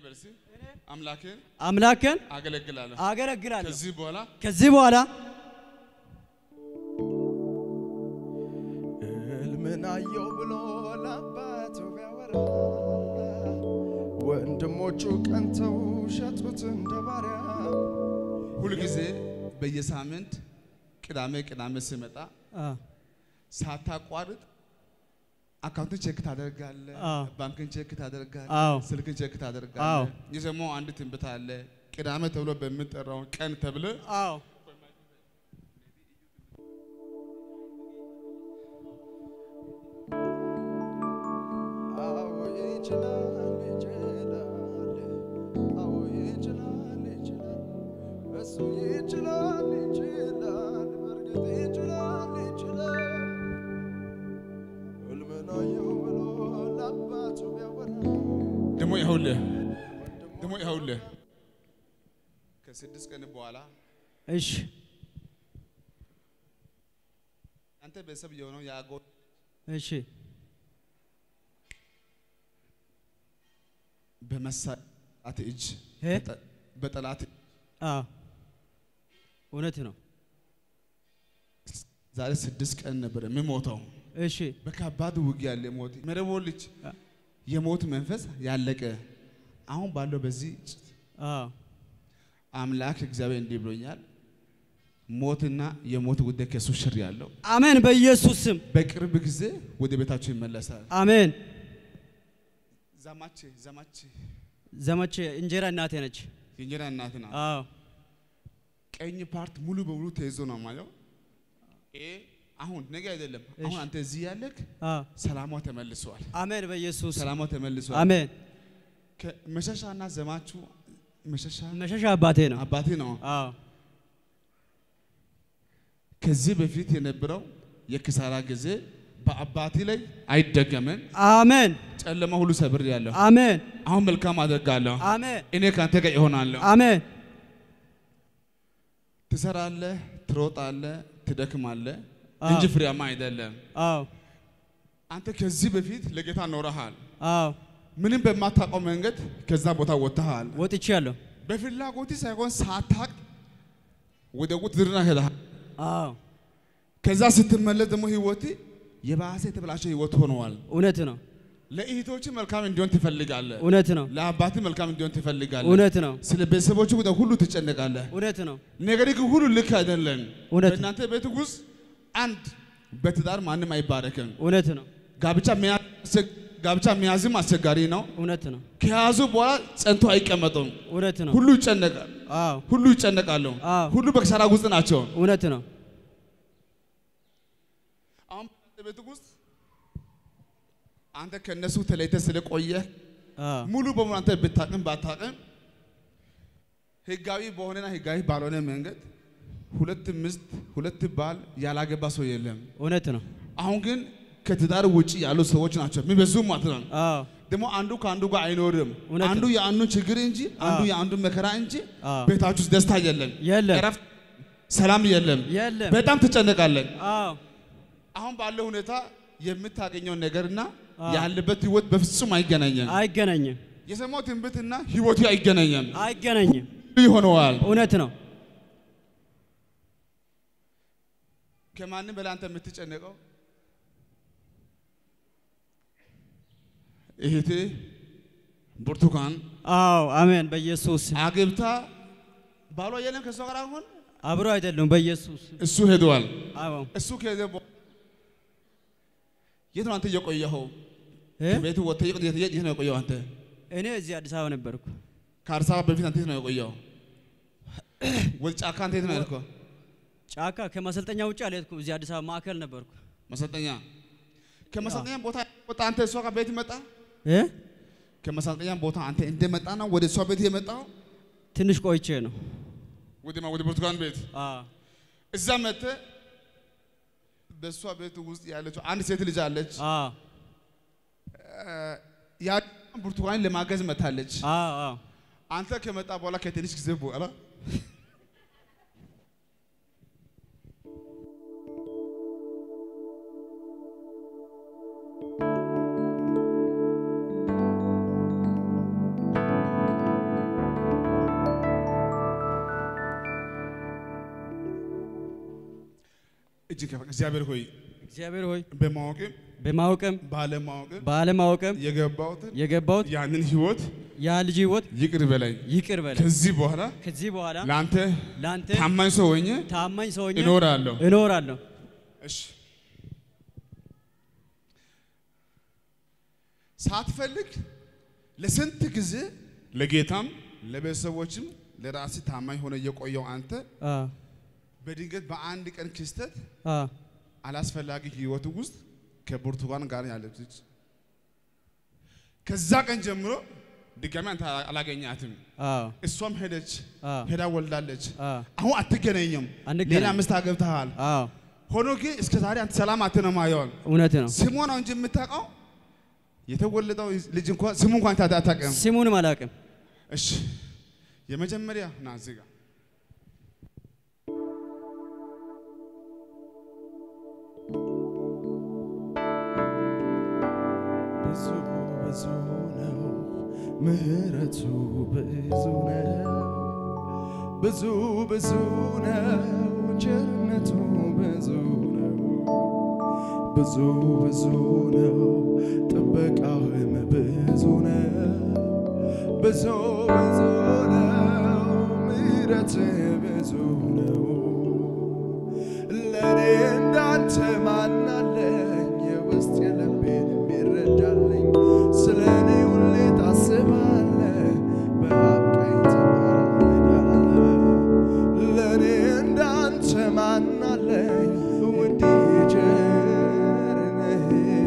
በርሲ አምላክን አምላክን አገለግላለሁ። አገለግላለሁ። ከዚህ በኋላ ከዚህ በኋላ ሕልምን አየው ብሎ ለአባቱ ቢያወራ ወንድሞቹ ቀንተው ሸጡት እንደ ባሪያ። ሁልጊዜ በየሳምንት ቅዳሜ ቅዳሜ ስመጣ አ፣ ሳታቋርጥ አካውንትን ቼክ ታደርጋለህ፣ አዎ። ባንክን ቼክ ታደርጋለህ፣ አዎ። ስልክን ቼክ አዎ። ታደርጋለህ። የሰማው አንድ ትንቢት አለ። ቅዳሜ ተብሎ በሚጠራው ቀን ተብለ አዎ አዎ ይችላል ይችላል፣ አዎ ይችላል ይችላል፣ እሱ ይችላል ይችላል፣ በእርግጥ ይችላል ይችላል። ሕልምን አየው ብሎ ለአባቱ ቢያወራ ደግሞ ይኸውልህ ደግሞ ይኸውልህ ከስድስት ቀን በኋላ እሺ አንተ ቤተሰብ የሆነው የአጎ እሺ በመሳት እጅ እ? በጠ- በጠላት አ እውነት ነው። ዛሬ ስድስት ቀን ነበር የሚሞተው። እሺ በከባድ ውጊያ ያለ ሞት መረቦ ልጅ አ የሞት መንፈስ ያለቀ አሁን ባለው በዚህ አ አምላክ እግዚአብሔር እንዲህ ብሎኛል። ሞትና የሞት ጉዳይ ከሱ ሽር ያለው አሜን። በኢየሱስ ስም በቅርብ ጊዜ ወደ ቤታቸው ይመለሳል። አሜን። ዘማች ዘማች ዘመቼ እንጀራ እናቴ ነች። የእንጀራ እናት ናት። አዎ ቀኝ ፓርት ሙሉ በሙሉ ተይዞ ነው ማየው። ይሄ አሁን ነገ አይደለም። አሁን አንተ እዚህ ያለክ አ ሰላሟ ተመልሷል። አሜን። በኢየሱስ ስም ሰላሟ ተመልሷል። አሜን። መሸሻና ዘማቹ መሸሻ መሸሻ አባቴ ነው። አባቴ ነው። አዎ ከዚህ በፊት የነበረው የኪሳራ ጊዜ በአባቴ ላይ አይደገምም። አሜን። ጨለማ ሁሉ ሰብር ያለሁ አሜን። አሁን መልካም አደርጋለሁ። አሜን። እኔ ከአንተ ጋር ይሆናለሁ። አሜን። ትሰራለህ፣ ትሮጣለህ፣ ትደክማለህ አዎ። እንጂ ፍሬያማ አይደለም። አዎ አንተ ከዚህ በፊት ለጌታ ኖረሃል። አዎ ምንም በማታውቀው መንገድ ከዛ ቦታ ወጥተሃል። ወጥቻለሁ። በፍላጎት ሳይሆን ሳታቅ ወደ ውትድርና ሄደሃል። አዎ ከዛ ስትመለስ ደግሞ ህይወት የባሰ የተበላሸ ህይወት ሆነዋል። እውነት ነው። ለእህቶች መልካም እንዲሆን ትፈልጋለህ። እውነት ነው። ለአባት መልካም እንዲሆን ትፈልጋለህ። እውነት ነው። ስለ ቤተሰቦቹ ጉዳይ ሁሉ ትጨነቃለህ። እውነት ነው። ነገር ግን ሁሉ ልክ አይደለም። እውነት ነው። በእናንተ ቤት ውስጥ አንድ በትዳር ማንም አይባረክም። እውነት ነው። ጋብቻ መያዝ አስቸ- ጋብቻ መያዝም አስቸጋሪ ነው። እውነት ነው። ከያዙ በኋላ ጸንቶ አይቀመጡም። እውነት ነው። ሁሉ ይጨነቃል። አዎ ሁሉ ይጨነቃሉ። አዎ ሁሉ በኪሳራ ውስጥ ናቸው። እውነት ነው። አሁን በእናንተ ቤት ውስጥ አንተ ከነሱ ተለይተ ስለቆየህ አዎ ሙሉ በሙሉ አንተ ብታቅም ባታቅም ህጋዊ በሆነና ህጋዊ ባልሆነ መንገድ ሁለት ሚስት ሁለት ባል ያላገባ ሰው የለም። እውነት ነው። አሁን ግን ከትዳር ውጭ ያሉ ሰዎች ናቸው የሚበዙ ማለት ነው። አዎ ደግሞ አንዱ ከአንዱ ጋር አይኖርም። እውነት አንዱ ነው። የአንዱን ችግር እንጂ አንዱ አዎ። የአንዱን መከራ እንጂ አዎ ቤታችሁ ውስጥ ደስታ የለም፣ የለም እረፍት፣ ሰላም የለም። የለም። በጣም ትጨነቃለን። አዎ አሁን ባለው ሁኔታ የምታገኘው ነገርና አዎ። ያለበት ህይወት በፍጹም አይገናኝም። አይገናኝም። የሰማው ትንቢትና ህይወቱ አይገናኝም። አይገናኝም። ይሆነዋል። እውነት ነው። ከማንም በላይ አንተ የምትጨነቀው እህቴ ብርቱካን አዎ አሜን። በኢየሱስ ስም። አግብታ ባሏ የለም ከእሷ ጋር አሁን አብሮ አይደሉም። በኢየሱስ ስም። እሱ ሄደዋል። አዎ እሱ ከሄደ በኋላ የት ነው አንተ እየቆየኸው? እ? ቤቱ ወጥተህ የት- የት የት ነው የቆየው አንተ? እኔ እዚህ አዲስ አበባ ነበርኩ። ከአዲስ አበባ በፊት አንተ የት ነው የቆየው? ወደ ጫካ አንተ የት ነው ያልከው? ጫካ ከማሰልጠኛ ውጭ አልሄድኩም። እዚህ አዲስ አበባ ማዕከል ነበርኩ። መሰልጠኛ ከመሰልጠኛ ቦታ ወጣ አንተ እሷ ጋር ቤት መጣ? እ? ከመሰልጠኛ ቦታ አንተ እንደመጣ ነው ወደ እሷ ቤት የመጣው? ትንሽ ቆይቼ ነው። ወደ ማ- ወደ ብርቱካን ቤት አዎ እዛ መጥተህ በእሷ ቤት ውስጥ ያለችው አንድ ሴት ልጅ አለች። አዎ ያ ብርቱካንን ለማገዝ መታለች። አዎ አዎ አንተ ከመጣ በኋላ ከትንሽ ጊዜ በኋላ ከፍ እግዚአብሔር ሆይ እግዚአብሔር ሆይ በማወቅም በማወቅም ባለማወቅም ባለማወቅም የገባሁትን የገባሁት ያንን ህይወት ያ ልጅ ህይወት ይቅር በለኝ። ይቅር በለ ከዚህ በኋላ ከዚህ በኋላ ለአንተ ለአንተ ታማኝ ሰው ሆኜ ታማኝ ሰው ሆኜ እኖራለሁ። እኖራለሁ። እሺ ሳትፈልግ ለስንት ጊዜ ለጌታም ለቤተሰቦችም ለራሲ ታማኝ ሆነ የቆየው አንተ አ በድንገት በአንድ ቀን ክስተት አ አላስፈላጊ ህይወት ውስጥ ከብርቱካን ጋር ያለች ከዛ ቀን ጀምሮ ድጋሚ አንተ አላገኛትም። አ እሷም ሄደች አ ሄዳ ወልዳለች። አ አሁን አትገናኝም። አንገናኝም። ሌላ ሚስት አገብተሃል። አ ሆኖ ግን እስከ ዛሬ አንተ ሰላም አትነማ ይሆን እውነት ነው። ስሙ ነው እንጂ የምታውቀው የተወለደው ልጅ እንኳን ስሙ እንኳን ታታ አታውቅም። ስሙንም አላውቅም። እሺ የመጀመሪያ ና እዚህ ጋር ብዙ ብዙ ነው ምህረቱ ብዙ ነው ብዙ ብዙ ነው ቸርነቱ ብዙ ነው ብዙ ብዙ ነው ጥበቃህም ብዙ ነው ብዙ ብዙ ነው ምህረትህ ብዙ ነው ለእኔ እንዳንተ ማናለኝ የውስጥ የልቤን የሚረዳልኝ ስለ እኔ ሁሌ ታስባለህ በአብ ቀኝ ትማልዳለህ ለእኔ እንዳንተ ማናለኝ ውዴ ቸር ነህ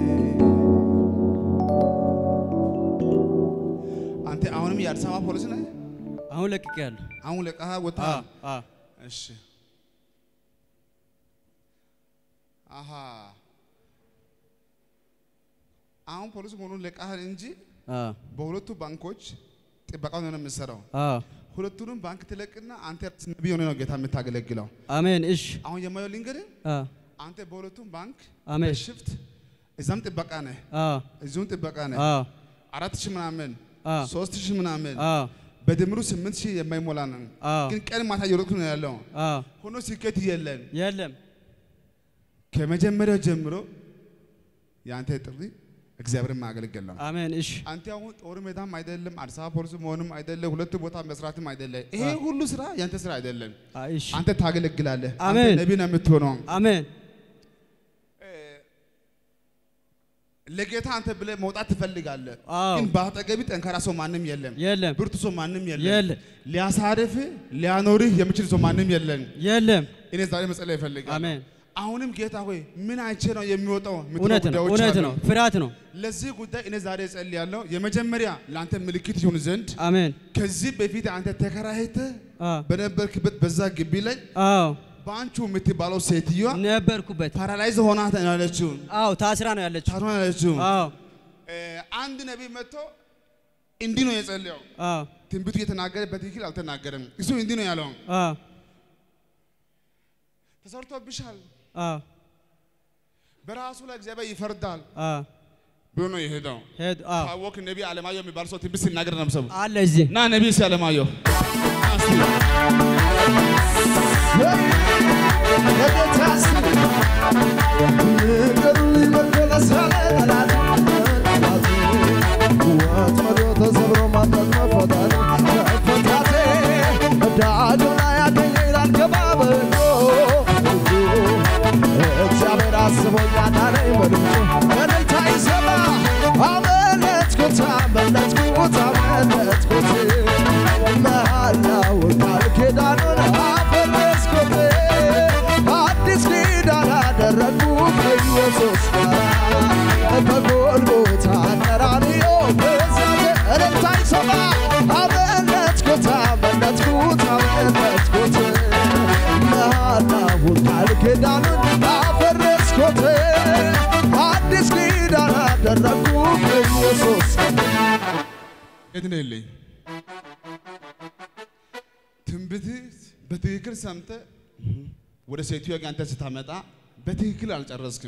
አንተ አሁንም የአዲስ አበባ ፖሊስ ነህ? አሁን ለቅቄያለሁ። አሁን ለቀሃ ወጣ። አ አ እሺ አሃ አሁን ፖሊስ መሆኑን ለቀሃል እንጂ አ በሁለቱ ባንኮች ጥበቃውን ነው የምትሰራው። አ ሁለቱንም ባንክ ትለቅና አንተ ነቢይ ሆነ ነው ጌታ የምታገለግለው። አሜን። እሺ አሁን የማየው ልንገርህ፣ አ አንተ በሁለቱም ባንክ አሜን። በሽፍት እዛም ጥበቃ ነህ፣ አ እዚሁም ጥበቃ ነህ። አ አራት ሺህ ምናምን አ ሶስት ሺህ ምናምን አ በድምሩ ስምንት ሺህ የማይሞላ ነው። አ ግን ቀን ማታ እየሮጥኩ ነው ያለው። አ ሆኖ ስኬት የለም። የለም ከመጀመሪያው ጀምሮ የአንተ ጥሪ እግዚአብሔርን ማገልገል ነው። አሜን። እሺ አንተ አሁን ጦር ሜዳም አይደለም፣ አዲስ አበባ ፖሊስ መሆንም አይደለም፣ ሁለት ቦታ መስራትም አይደለም። ይሄ አ- ሁሉ ስራ ያንተ ስራ አይደለም። አ እሺ አንተ ታገለግላለህ። አንተ አሜን። ነቢይ ነው የምትሆነው። አሜን። ለጌታ አንተ ብለህ መውጣት ትፈልጋለህ። አዎ ግን በአጠገቢ ጠንካራ ሰው ማንም የለም፣ የለም ብርቱ ሰው ማንም የለም፣ የለም ሊያሳርፍህ ሊያኖርህ የሚችል ሰው ማንም የለም። የለም። እኔ ዛሬ መጸለይ እፈልጋለሁ። አሜን። አሁንም ጌታ ሆይ ምን አይቼ ነው የሚወጣው? የምትለው እውነት ነው ጉዳዮች እውነት አሉ። ነው። ፍርሃት ነው። ለዚህ ጉዳይ እኔ ዛሬ እጸልያለሁ። የመጀመሪያ ለአንተ ምልክት ይሁን ዘንድ አሜን። ከዚህ በፊት አንተ ተከራይተህ አ በነበርክበት በዛ ግቢ ላይ አዎ በአንቹ የምትባለው ሴትዮዋ ነበርኩበት። ፓራላይዝ ሆና ነው ያለችው። አዎ ታስራ ነው ያለችው። ታስራ ነው ያለችው። አዎ እ፣ አንድ ነቢይ መጥቶ እንዲህ ነው የጸለየው። አዎ ትንቢቱ እየተናገረ በትክክል አልተናገረም። እሱ እንዲህ ነው ያለው፣ አዎ ተሰርቶብሻል፣ አዎ በራሱ ላይ እግዚአብሔር ይፈርዳል አዎ ብሎ ነው የሄደው። ሄድ አዎ ታወክ ነቢይ አለማየሁ የሚባል ሰው ትንቢት ሲናገር ነው የምሰማው። አለ እዚህ ና ነቢይ እስኪ አለማየሁ ና እስኪ። ለጌታ ስም ንገሩኝ መመለስ ያለ ጠላት ጠላት ወጥመዱ ተሰብሮ ማምለጥ መፈታት መፈታቴ ዳግም ላይ ያገኘኝ ላልገባ በጎ እግዚአብሔር አስቦኛል አለኝ በልጁ እልልታ ይሰማ አመለጥኩት አመለጥኩት አመለጥኩት መሃላውን ቃል ኪዳኑን አፈረስኩት አዲስ ኪዳን አደረግኩ ከኢየሱስ ጋር በጎልጎታ ቀራንዮ በዛት እልልታ ይሰማ አመለጥኩት አመለጥኩት አመለጥኩት መሃላውን ቃል ኪዳኑን አፈረስኩት አዲስ ኪዳን አደረግኩ ከኢየሱስ የት ነው የለኝ ትንቢት በትክክል ሰምተህ ወደ ሴትዮዋ ጋር አንተ ስታመጣ በትክክል አልጨረስክም።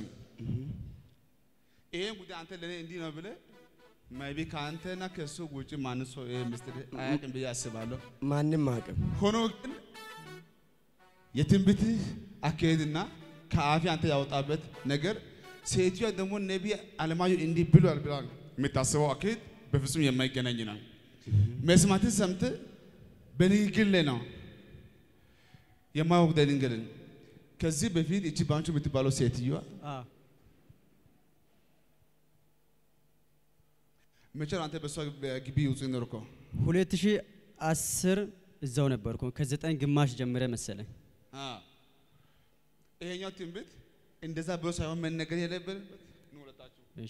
ይሄን ጉዳይ አንተ ለእኔ እንዲህ ነው ብለህ maybe ከአንተና ከእሱ ውጭ ማን ሰው ይሄ ምስጢር አያውቅም ብዬ አስባለሁ። ማንም አቅም ሆኖ ግን የትንቢት አካሄድና ከአፌ አንተ ያወጣበት ነገር ሴትዮዋ ደግሞ ነቢይ አለማየሁ እንዲህ ብሏል ብላ የምታስበው አካሄድ በፍጹም የማይገናኝ ነው። መስማትን ሰምተህ በንግግር ላይ ነው የማይወቅደ ድንግልን ከዚህ በፊት እቺ ባንቹ የምትባለው ሴትዮዋ አዎ መቼ ነው አንተ በሷ ግቢ ውስጥ ኖርከው? 2010 እዛው ነበርኩ። ከዘጠኝ ግማሽ ጀምረ መሰለኝ። ይሄኛው ትንቢት እንደዛ ብሎ ሳይሆን መነገር የለበትበት ነው። ሁለታችሁ እሺ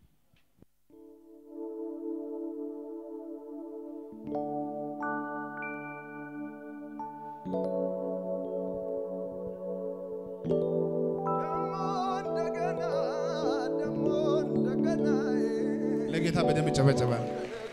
እንደገና ደግሞ እንደገና ለጌታ በደንብ ይጨበጨባል።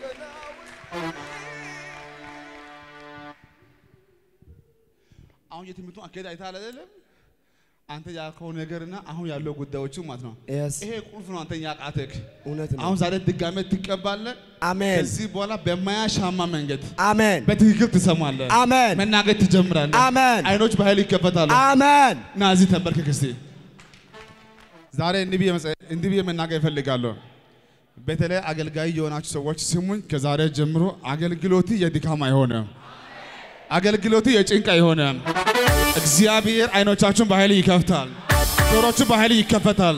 አሁን የትምህርቱ አካሄድ አይተሃል አይደለም? አንተ ያልከው ነገርና አሁን ያለው ጉዳዮቹ ማለት ነው። Yes. ይሄ ቁልፍ ነው። አንተ ያቃተክ እውነት ነው። አሁን ዛሬ ድጋሜ ትቀባለህ። አሜን ከዚህ በኋላ በማያሻማ መንገድ አሜን በትክክል ትሰማለህ። አሜን መናገር ትጀምራለህ። አሜን አይኖች በኃይል ይከፈታሉ። አሜን ና እዚህ ተንበርክክ እስቲ። ዛሬ እንዲህ ብዬ መጸ- እንዲህ ብዬ መናገር እፈልጋለሁ። በተለይ አገልጋይ የሆናችሁ ሰዎች ስሙኝ። ከዛሬ ጀምሮ አገልግሎት የድካም አይሆንም። አገልግሎት የጭንቅ አይሆንም። እግዚአብሔር አይኖቻችሁን በኃይል ይከፍታል። ጆሮቹን በኃይል ይከፈታል።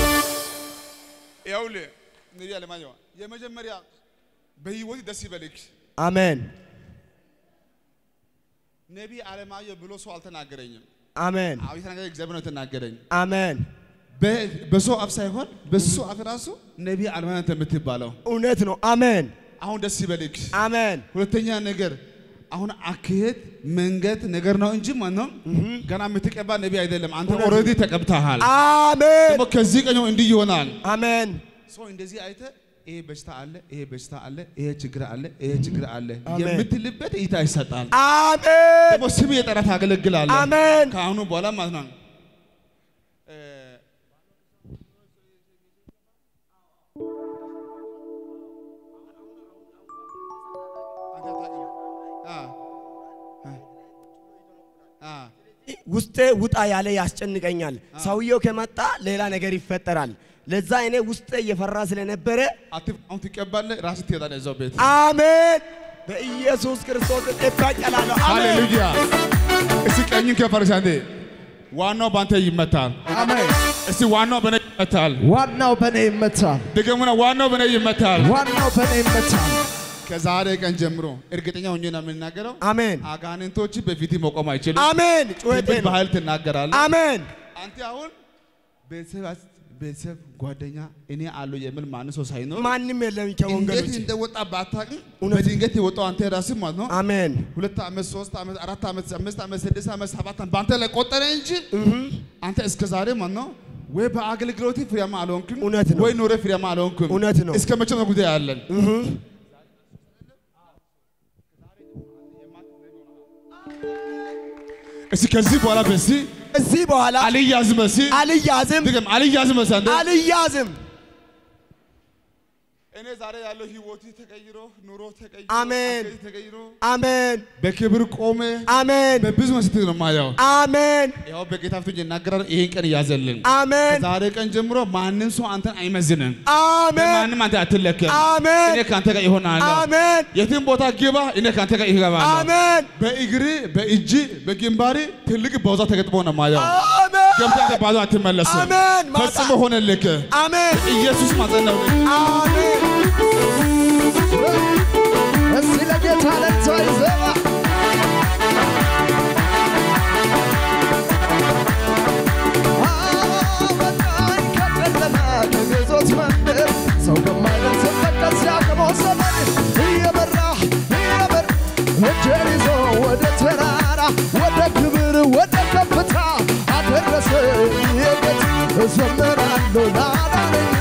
ይኸውልህ ነቢይ አለማየሁ የመጀመሪያ በህይወት ደስ ይበልክ። አሜን ነቢይ አለማየሁ ብሎ ሰው አልተናገረኝም። አሜን አዎ የተናገረ እግዚአብሔር ነው የተናገረኝ። አሜን በ- በሰው አፍ ሳይሆን በሱ አፍ ራሱ ነቢይ አለማየሁ የምትባለው እውነት ነው። አሜን አሁን ደስ ይበልክ። አሜን ሁለተኛ ነገር አሁን አካሄድ መንገድ ነገር ነው እንጂ ማነው ገና የምትቀባ ነቢይ አይደለም። አንተ ኦልሬዲ ተቀብተሃል። አሜን ደግሞ ከዚህ ቀን እንዲህ ይሆናል። አሜን ሰው እንደዚህ አይተ ይሄ በሽታ አለ፣ ይሄ በሽታ አለ፣ ይሄ ችግር አለ፣ ይሄ ችግር አለ አሜን። የምትልበት እይታ ይሰጣል። አሜን ደግሞ ስም የጠራ ታገለግላለህ። አሜን ከአሁኑ በኋላ ማለት ነው እ፣ አ፣ አ፣ አ፣ ውስጤ ውጣ ያለ ያስጨንቀኛል። ሰውየው ከመጣ ሌላ ነገር ይፈጠራል። ለዛ እኔ ውስጤ እየፈራ ስለነበረ አትፍ- አሁን ትቀባለህ፣ ራስህ ትሄዳለህ እዛው ቤት። አሜን በኢየሱስ ክርስቶስ እበቀላለሁ። አሜን ሃሌሉያ። እስቲ ቀኝን ከፍ አድርግ አንዴ። ዋናው በአንተ ይመታል። አሜን። እስቲ ዋናው በእኔ ይመታል። ዋናው በእኔ ይመታል። ድገሙና ዋናው በእኔ ይመታል። ዋናው በእኔ ይመታል። ከዛሬ ቀን ጀምሮ እርግጠኛ ሆኜ ነው የምናገረው። አሜን አጋንንቶች በፊት መቆም አይችሉም። አሜን። ጩኸቴ ትንቢት ነው። በኃይል ትናገራለህ። አሜን አንተ አሁን ቤተሰብ ቤተሰብ ጓደኛ እኔ አለው የሚል ማንም ሰው ሳይኖር ማንም የለም እንዴት ከወንጌሎች እንደወጣ ባታውቅም እውነት ነው። በድንገት የወጣው አንተ ራስህ ማለት ነው። አሜን ሁለት ዓመት፣ ሶስት ዓመት፣ አራት ዓመት፣ አምስት ዓመት፣ ስድስት ዓመት፣ ሰባት ዓመት በአንተ ላይ ቆጠረ እንጂ አንተ እስከ ዛሬ ማለት ነው ወይ በአገልግሎት ፍሬያማ አልሆንክም፣ እውነት ነው። ወይ ኑሮ ፍሬያማ አልሆንክም። እውነት ነው። እስከ መቼ ነው ጉዳይ ያለን? እስቲ ከዚህ በኋላ በዚህ እዚህ በኋላ አልያዝም፣ በዚህ አልያዝም ድገም፣ አልያዝም። በዚህ አንተ አልያዝም። እኔ ዛሬ ያለው ህይወት ተቀይሮ ኑሮ ተቀይሮ አሜን። አካሄድ ተቀይሮ አሜን በክብር ቆመ አሜን በብዙ መስት ነው የማየው። አሜን ያው በጌታ ፊት ይናገራል። ይሄን ቀን ያዘልን። አሜን ዛሬ ቀን ጀምሮ ማንም ሰው አንተን አይመዝንም። አሜን በማንም አንተ አትለከም። አሜን እኔ ከአንተ ጋር ይሆናለሁ። አሜን የትም ቦታ ግባ፣ እኔ ከአንተ ጋር ይገባለሁ። አሜን በእግር በእጅ በግንባሪ ትልቅ ባውዛ ተገጥሞ ነው የማየው። አሜን ገብተህ አንተ ባዶ አትመለስም። አሜን ማታ ፈጽሞ ሆነልክ። አሜን ኢየሱስ ማጸናው። አሜን እስቲ ለጌታ ለታ ይዘባ አወጣኝ ከጨለማ ከግዞት መንደር ሰው ከማይደርስበት ከዚያ ከሞት ዘመን እየበራ እየበራ እጄን ይዞ ወደ ተራራ ወደ ክብር ወደ ከፍታ አደረሰኝ የጌታ እዘምራለሁ ላዳነኝ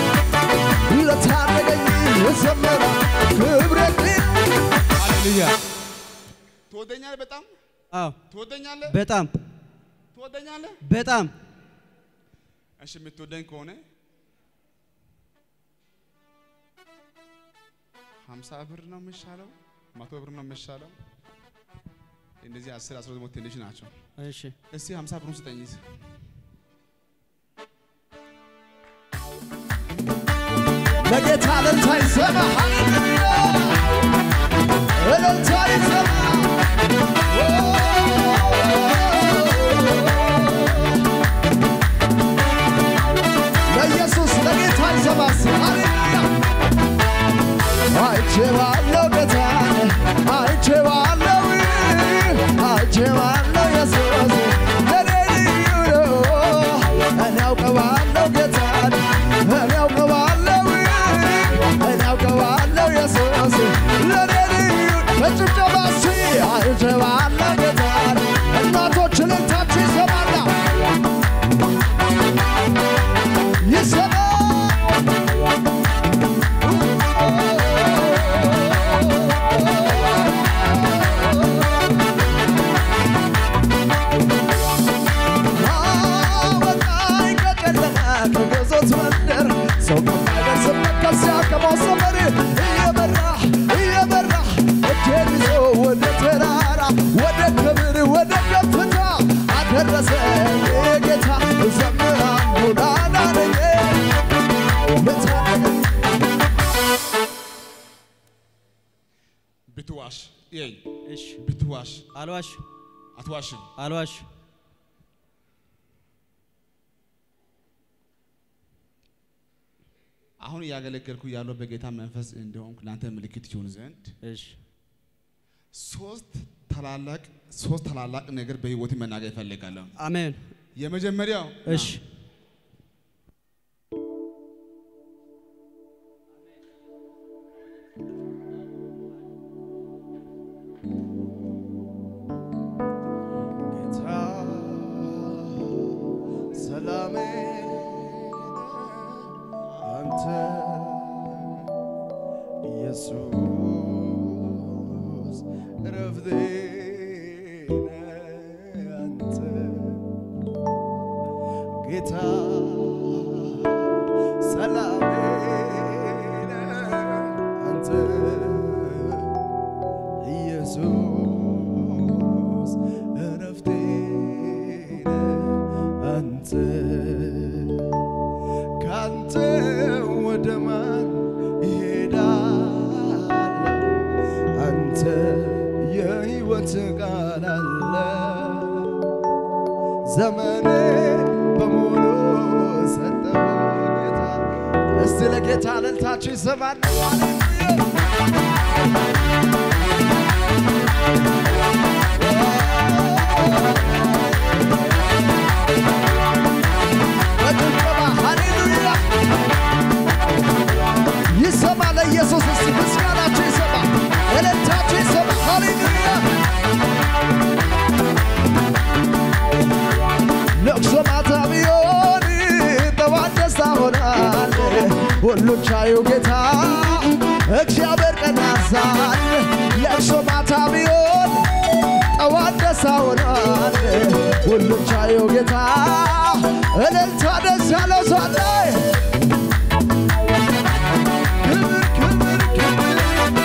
ለታደገኝ እዘምራለሁ ክብሬን ሃሌሉያ። ትወደኛለህ? በጣም አዎ ትወደኛለህ? በጣም ትወደኛለህ? በጣም እሺ የምትወደኝ ከሆነ ሀምሳ ብር ነው የሚሻለው? መቶ ብር ነው የሚሻለው? እነዚህ አስር አስራ ደግሞ ትንሽ ናቸው። እሺ እስቲ ሀምሳ ብሩን ስጠኝ። ለጌታ እልልታ ይሰማ ሃሌሉያ እልልታ ይሰማ ለኢየሱስ ለጌታ ይሰማስ ሃሌሉያ አይቼዋለሁ ጌታን አይቼዋለሁ አይቼዋለሁ ኢየሱስ ለኔ ልዩ ነው እኔ አውቀዋለሁ ጌታን እኔ አውቀዋለሁ እኔ አውቀዋለሁ ኢየሱስ ለኔ ልዩ በጭብጨባ እስኪ አይቼዋለሁ ጌታን እናቶች እልልታችሁ ይሰማላ ይሰማ አወጣኝ ከጨለማ ከግዞት መንደር ሰው ከማይደርስበት ከዚያ ከማሰመር እየበራ እየበራ እጄን ይዞ ወደ ተራራ ወደ ክብር ወደ ከፍታ አደረሰ ጌታ ዘምራለሁ ላዳነኝ ለታደገኝ ብትዋሽ ይኸኝ እሺ ብትዋሽ አልዋሽ አትዋሽም። አልዋሽ አሁን እያገለገልኩ ያለው በጌታ መንፈስ እንደሆንኩ ለአንተ ምልክት ይሆን ዘንድ እሺ ሶስት ታላላቅ ሶስት ታላላቅ ነገር በህይወት መናገር ይፈልጋለሁ። አሜን የመጀመሪያው እሺ ጌታ ሰላሜ አንተ ኢየሱስ ረፍቴ አንተ ጌታ ሰላሜ አንተ ኢየሱስ እረፍቴ አንተ ካንተ ወደ ማን ይሄዳለሁ? አንተ የሕይወት ቃል አለ ዘመኔ በሙሉ ሰጠው ጌታ። እስቲ ለጌታ እልልታችሁ ይሰማል። በጭብጨባ ሃሌሉያ ይሰማ ለኢየሱስ እስቲ ምስጋናችሁ ይሰማ፣ እልልታችሁ ይሰማ። ሃሌሉያ ለቅሶ ማታ ቢሆን ጠዋት ደስታ ሆናል። ሁሉን ቻዩ ጌታ እግዚአብሔር ቀን ያዛል። ለቅሶ ማታ ቢሆን ጠዋት ደስታ ሆናል። ሁሉን ቻዩ ጌታ እልልታ ደስ ያለው ሰው አለ። ክብር ክብር ክብር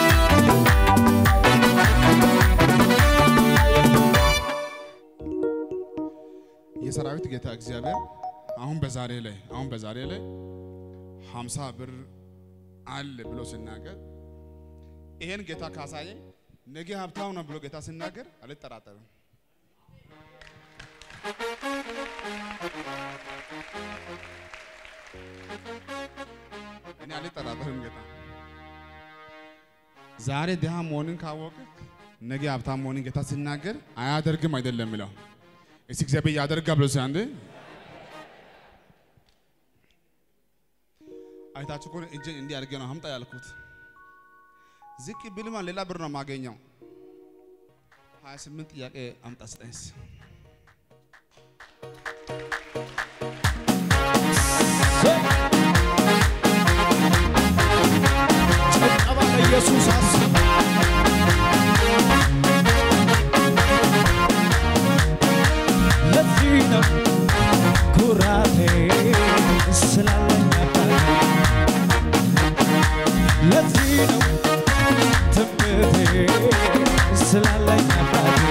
የሰራዊት ጌታ እግዚአብሔር አሁን በዛሬ ላይ አሁን በዛሬ ላይ ሀምሳ ብር አለ ብሎ ሲናገር ይሄን ጌታ ካሳየ ነገ ሀብታም ነው ብሎ ጌታ ሲናገር አልጠራጠርም። እኔ አልጠራጠርም። ጌታ ዛሬ ድሃ መሆንን ካወቅ ነገ ሀብታም መሆንን ጌታ ሲናገር አያደርግም አይደለም የሚለው እስቲ እግዚአብሔር ያደርጋል ብሎ ሲል አንዴ አይታችሁ ከሆነ እጄን እንዲህ አድርጌ ነው አምጣ ያልኩት። ዝቅ ብልማ ሌላ ብር ነው የማገኘው። 28 ጥያቄ አምጣ ስጠኝስ። ጭብጨባ ለኢየሱስ አስብ። ለዚህ ነው ኩራቴ ስላለኝ አባቴ ለዚህ ነው ትምክህቴ ስላለኝ አባቴ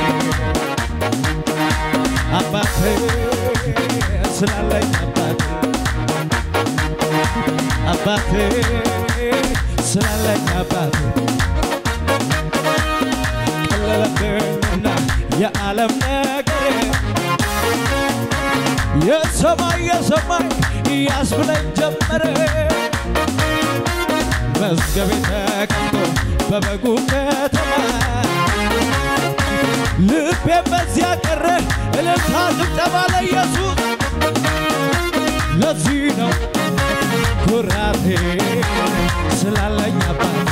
አባቴ ስላለኝ አባቴ አባቴ ስላለኝ አባቴ ቀለለብኝና የዓለም ነገር የሰማይ የሰማይ ያስብለኝ ጀመረ መዝገቤ ተቀምጦ በበጉ ከተማ ልቤ በዚያ ቀረ እልልታ ጭብጨባ ለኢየሱስ ለዚህ ነው ኩራቴ ስላለኝ አባቴ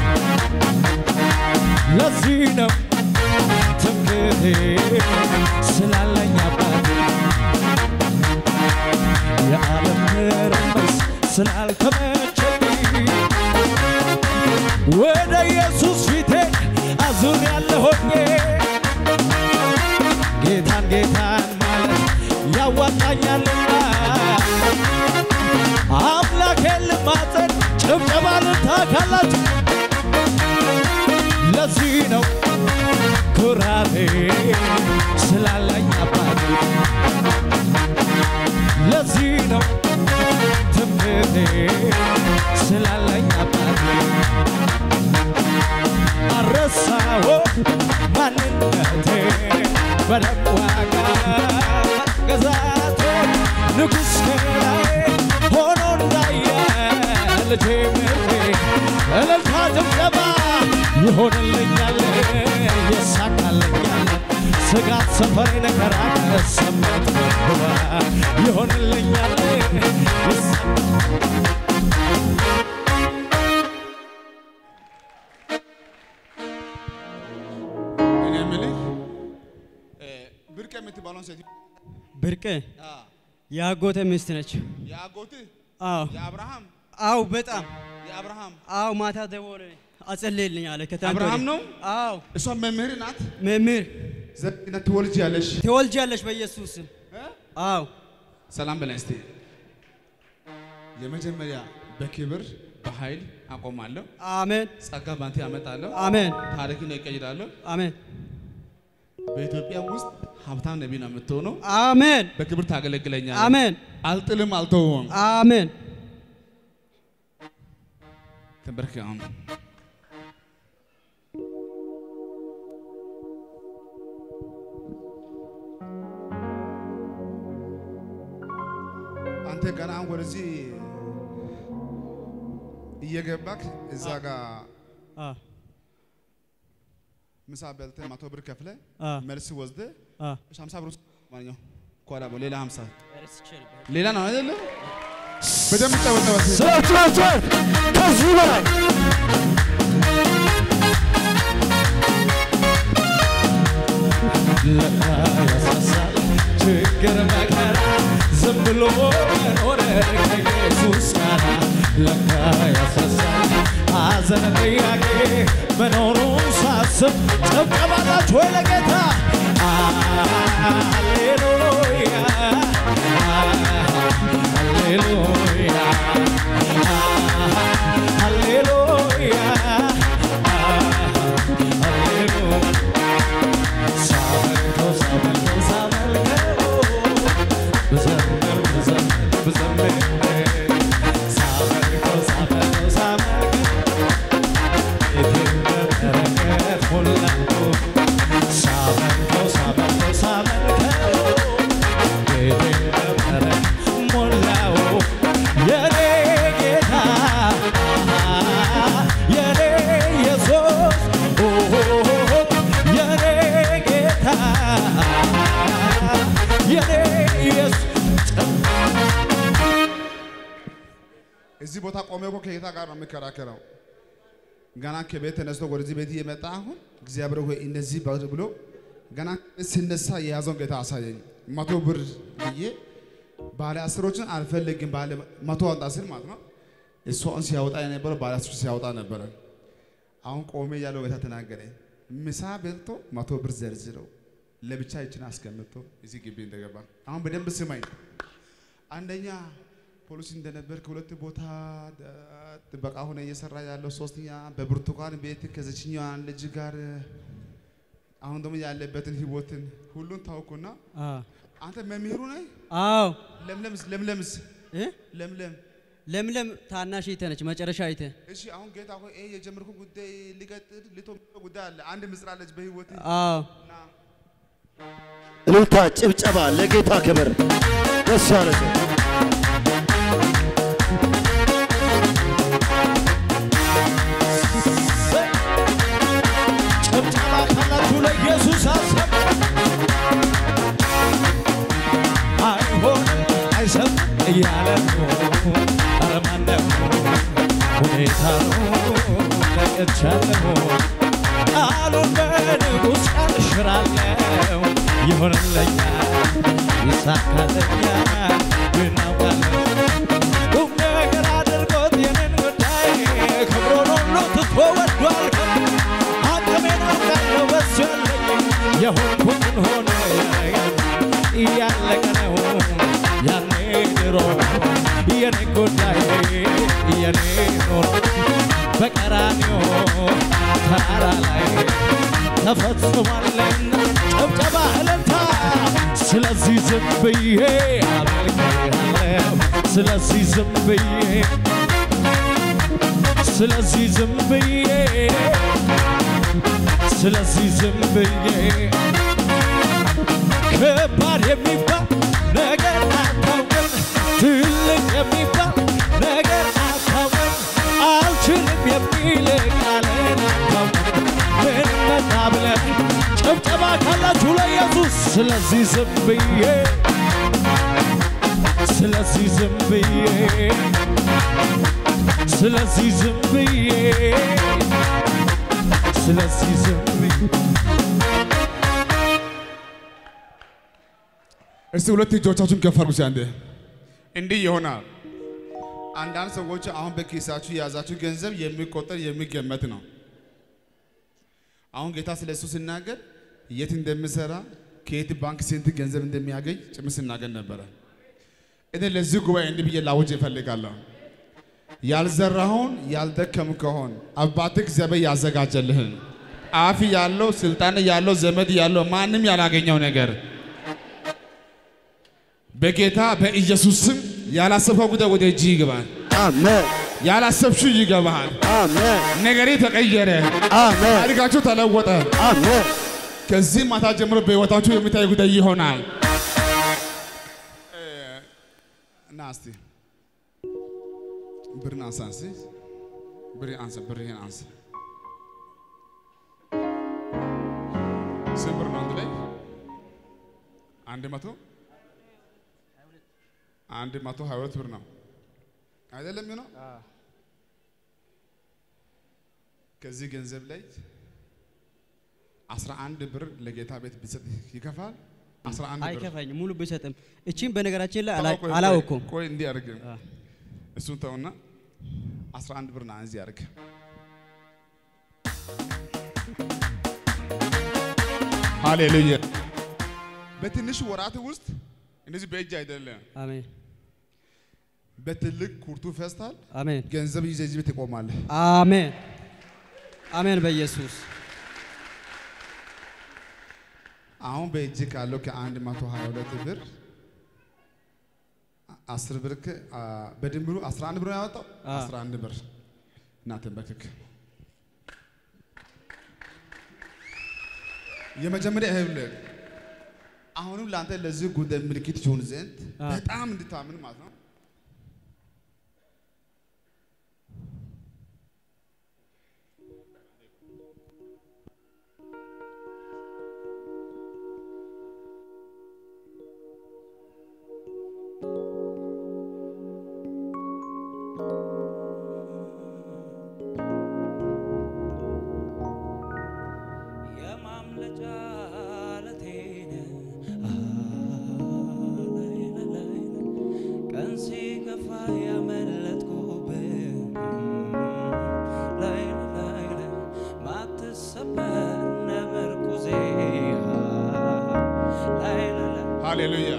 ለዚህ ነው ትምክቴ ስላለኝ አባቴ የዓለም ትርምስ ስላልተመቸኝ ወደ ኢየሱስ ፊቴ አዙር ያለሆኜ ጌታን ጌታን ማለት ያዋጣኛልና አምላኬን ልማጸን ጭብጨባ ልታካላችሁ ለዚህ ነው ኩራቴ ስላለኝ አባቴ ለዚህ ነው ትምክቴ ስላለኝ አባቴ አረሳዎ ማንነቴ በደም ዋጋ መገዛቴ ንጉሥ ከላይ ሆኖ እንዳየ ልጄ ምርቴ እልልታ ጭብጨባ ይሆንልኛል ይሳካልኛል ስጋት ሰፈሬን ከራቀሰበት በኩባ ይሆንልኛል ይሳ- እኔ የምልህ እ፣ ብርቅ የምትባለውን ሴት ብርቅ የአጎቴ ሚስት ነች። የአጎትህ አዎ የአብርሃም አዎ፣ በጣም የአብርሃም አዎ። ማታ ደወለ አጸልይልኝ አለ። ከትናንት አብርሃም ወዲያ። ነው? አዎ፣ እሷ መምህር ናት። መምህር ዘግነት ትወልጅ ያለሽ ትወልጃለሽ በኢየሱስ ስም። አዎ ሰላም በላይ እስቲ። የመጀመሪያ በክብር በኃይል አቆማለሁ። አሜን ጸጋ ባንተ ያመጣለሁ። አሜን ታሪክን እቀይራለሁ። አሜን በኢትዮጵያ ውስጥ ሀብታም ነቢይ ነው የምትሆነው። አሜን በክብር ታገለግለኛለህ። አሜን አልጥልም፣ አልተውም። አሜን። ተንበርክ አሁን አንተ ገና አሁን ወደዚህ እየገባክ እዛ ጋር አ ምሳ በልተህ መቶ ብር ከፍለህ አ መልስ ወስደህ አ እሺ፣ ሀምሳ ብር ውስጥ ማንኛው ኳላ በው ሌላ ሀምሳ ረስቼ ነበር። ሌላ ነው አይደለ? በደንብ ጨበጨበ። ስራችኋቸው ከዚህ በላይ ለካ ያሳሳል ችግር መከራ ዝም ብሎ መኖር ከኢየሱስ ጋር ለካ ያሳሳል ሐዘን ጥያቄ መኖሩን ሳስብ ጨብጨባላችሁ ወይ ለጌታ ሃሌሉያ ሃሌሉያ ሃሌሉያ ሃሌሉያ ሳመልከው ሳመልከው ሳመልከው ብዘምር ብዘምር ብዘምር ሳመልከው ሳመልከው ሳመልከው ቤቴን በበረከት ሞላው ሳመልከው ሳመልከው ሳመልከው ቤቴን በበረከት ሞላው የኔ ጌታ የኔ ኢየሱስ የኔ ጌታ የኔ ኢየሱስ እዚህ ቦታ ቆሜ እኮ ከጌታ ጋር ነው የሚከራከረው። ገና ከቤት ተነስቶ ወደዚህ ቤት እየመጣ አሁን እግዚአብሔር ሆይ እንደዚህ ባድ ብሎ ገና ሲነሳ የያዘውን ጌታ አሳየኝ። መቶ ብር ብዬ ባለ አስሮችን አልፈልግም ባለ መቶ አንጣ ስል ማለት ነው። እሷን ሲያወጣ የነበረው ባለ አስሮች ሲያወጣ ነበረ። አሁን ቆሜ ያለው ጌታ ተናገረኝ። ምሳ በልቶ መቶ ብር ዘርዝረው ለብቻ ይችን አስቀምጦ እዚህ ግቢ እንደገባ አሁን በደንብ ስማኝ። አንደኛ ፖሊስ እንደነበር ከሁለት ቦታ ደ- ጥበቃ ሆነ እየሰራ ያለው፣ ሶስተኛ በብርቱካን ቤት ከዘችኛዋ ልጅ ጋር አሁን ደግሞ ያለበትን ህይወትን ሁሉን ታውኩና አ አንተ መምህሩ ነህ። አዎ ለምለምስ ለምለምስ እ ለምለም ለምለም ታናሽ እህቴ ነች፣ መጨረሻ እህቴ። እሺ አሁን ጌታ ሆይ ይሄ የጀመርኩ ጉዳይ ሊቀጥል ልቶ ጉዳይ አለ። አንድ ምስራለች በህይወት አዎ እና እልልታ፣ ጭብጨባ ለጌታ ክብር። ደስ ያለ ሰው ጭብጨባ ካላችሁ ለኢየሱስ አሰብ አይሆንም አይሰምም እያለ ነው። ኧረ ማነው ሁኔታ ነው ነቅቻለሁ ቃሉን በንጉሥ ቃል እሽራለሁ ይሆንልኛል ይሳካልኛል እናውቃለን ቁም ነገር አድርጎት የኔን ጉዳይ ክብሩን ሁሉ ትቶ ወዷል አቅሜን አውቃለሁ በሱ ያለኝ የሆንኩትን ሆነ እያለቀ ነው ያኔ ድሮ የኔ ጉዳይ የኔ ኑሮ በቀራንዮ ተራራ ላይ ተፈጽሟልና ጭብጨባ እልልታ ስለዚህ ዝም ብዬ አመልክሃለሁ ስለዚህ ዝም ብዬ ስለዚህ ዝም ብዬ ስለዚህ ዝም ብዬ ከባድ የሚባል ነገር አታውቅም፣ ትልቅ የሚባል ነገር አታውቅም፣ አልችልም የሚል ቃልን አታውቅም። ምን መጣ ብለህ ጭብጨባ ካላችሁ ለኢየሱስ ስለዚህ ዝም ብዬ ስለዚህ ዝም ብዬ ስለዚህ ዝም ብዬ ስለዚህ ዝም ብዬ እስቲ ሁለት እጆቻችሁን ከፍ አድርጉ። እስቲ አንዴ እንዲህ ይሆናል። አንዳንድ ሰዎች አሁን በኪሳችሁ የያዛችሁ ገንዘብ የሚቆጠር የሚገመት ነው። አሁን ጌታ ስለ እሱ ሲናገር የት እንደሚሰራ ከየት ባንክ ስንት ገንዘብ እንደሚያገኝ ጭምር ሲናገር ነበረ። እኔ ለዚህ ጉባኤ እንዲህ ብዬ ላውጅ እፈልጋለሁ። ያልዘራኸውን ያልደከም ከሆን አባትህ እግዚአብሔር ያዘጋጀልህን አፍ ያለው ስልጣን ያለው ዘመድ ያለው ማንም ያላገኘው ነገር በጌታ በኢየሱስ ስም ያላሰብከው ጉዳይ ወደ እጅ ይገባል። አሜን፣ ያላሰብሽው ይገባል። አሜን፣ ነገሬ ተቀየረ። አሜን፣ ታሪካችሁ ተለወጠ። አሜን። ከዚህ ማታ ጀምሮ በሕይወታችሁ የሚታይ ጉዳይ ይሆናል። እና እስቲ ብርን አንሳ፣ እስቲ ብር አንሳ፣ ብርህን አንሳ። ስንት ብር ነው አንድ ላይ? አንድ መቶ አንድ መቶ ሀያ ሁለት ብር ነው አይደለም ነው። ከዚህ ገንዘብ ላይ አስራ አንድ ብር ለጌታ ቤት ቢሰጥ ይከፋል። አስራ አንድ ብር አይከፋኝም ሙሉ ብሰጥም። እቺም በነገራችን ላይ ቆይ፣ ቆይ፣ አላወኩም። ቆይ እንዲህ አድርግ። አ። እሱን ተውና አስራ አንድ ብር ና እዚህ አድርግ። ሃሌሉያ። በትንሽ ወራት ውስጥ እንደዚህ በእጅ አይደለም፣ አሜን በትልቅ ኩርቱ ፌስታል አሜን ገንዘብ ይዘህ እዚህ ቤት ትቆማለህ። አሜን አሜን በኢየሱስ አሁን በእጅ ካለው ከአንድ መቶ ሀያ ሁለት ብር አስር ብር ከ- አ፣ በድምሩ አስራ አንድ ብር ነው ያወጣው። አ። አስራ አንድ ብር እና ተንበርክክ። የመጀመሪያ ይኸውልህ አሁንም ለአንተ ለዚህ ጉዳይ ምልክት ይሆን ዘንድ አ። በጣም እንድታምን ማለት ነው። የማምለጫ ዓለቴን ላይ ላይ ቀን ሲከፋ ያመለጥኩብህ ላይ ላይ ላይ ማትሰበር ነምርኩዜ ላይ ላይ ሃሌሉያ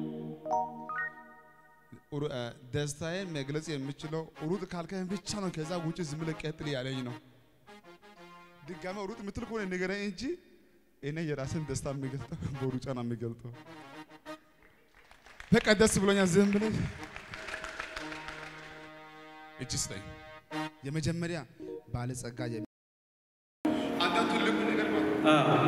ሩ- አ፣ ደስታዬን መግለጽ የምችለው ሩጥ ካልከኝ ብቻ ነው። ከዛ ውጭ ዝም ብለህ ቀጥል ያለኝ ነው። ድጋሚ ሩጥ የምትል ከሆነ ንገረኝ እንጂ እኔ የራስን ደስታ የሚገልጠው በሩጫ ነው የሚገልጠው። በቃ ደስ ብሎኛል። ዝም ብለህ እጅ ስጠኝ። የመጀመሪያ ባለጸጋ የሚ አንተ ትልቁ ነገር ማለት ነው።